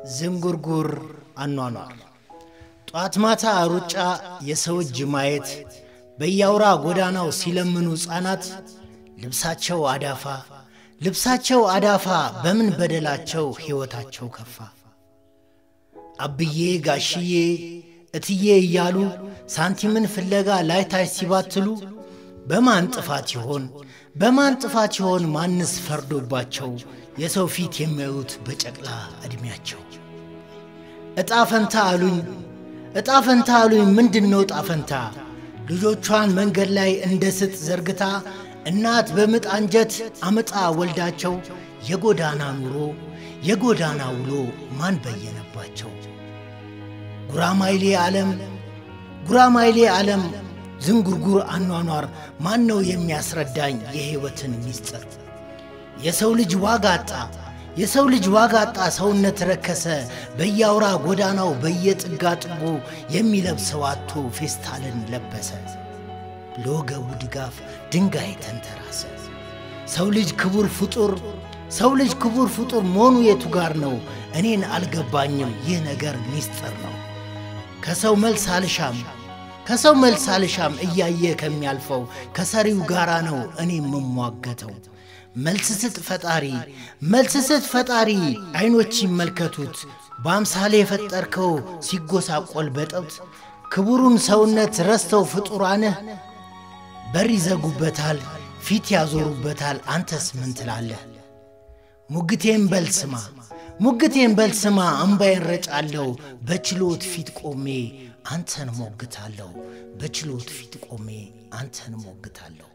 ዝንጉርጉር አኗኗር ጧት ማታ ሩጫ የሰው እጅ ማየት በያውራ ጎዳናው ሲለምኑ ሕፃናት ልብሳቸው አዳፋ ልብሳቸው አዳፋ በምን በደላቸው ሕይወታቸው ከፋ። አብዬ ጋሽዬ እትዬ እያሉ ሳንቲምን ፍለጋ ላይታች ሲባትሉ በማን ጥፋት ይሆን በማን ጥፋት ይሆን ማንስ ፈርዶባቸው የሰው ፊት የሚያዩት በጨቅላ ዕድሜያቸው? ዕጣ ፈንታ አሉኝ ዕጣ ፈንታ አሉኝ ምንድን ነው ዕጣ ፈንታ? ልጆቿን መንገድ ላይ እንደ ስጥ ዘርግታ እናት በምጥ አንጀት አምጣ ወልዳቸው የጎዳና ኑሮ የጎዳና ውሎ ማን በየነባቸው? ጉራማይሌ ዓለም ጉራማይሌ ዓለም ዝንጉርጉር አኗኗር ማን ነው የሚያስረዳኝ የሕይወትን ምስጢር? የሰው ልጅ ዋጋ አጣ የሰው ልጅ ዋጋ አጣ ሰውነት ረከሰ በያውራ ጎዳናው በየጥጋ ጥጉ የሚለብሰው አቶ ፌስታልን ለበሰ ለወገቡ ድጋፍ ድንጋይ ተንተራሰ። ሰው ልጅ ክቡር ፍጡር ሰው ልጅ ክቡር ፍጡር መሆኑ የቱ ጋር ነው? እኔን አልገባኝም ይህ ነገር ምስጢር ነው። ከሰው መልስ አልሻም ከሰው መልስ አልሻም እያየ ከሚያልፈው ከሰሪው ጋራ ነው እኔ የምሟገተው። መልስ ስጥ ፈጣሪ መልስ ስጥ ፈጣሪ ዐይኖች ይመልከቱት በአምሳሌ የፈጠርከው ሲጎሳቆል በጠብት ክቡሩን ሰውነት ረስተው ፍጡራንህ በር ይዘጉበታል ፊት ያዞሩበታል አንተስ ምን ትላለህ? ሙግቴን በልስማ ሙግቴን በልስማ እምባዬን ረጫለሁ በችሎት ፊት ቆሜ አንተን ሞግታለሁ በችሎት ፊት ቆሜ አንተን ሞግታለሁ።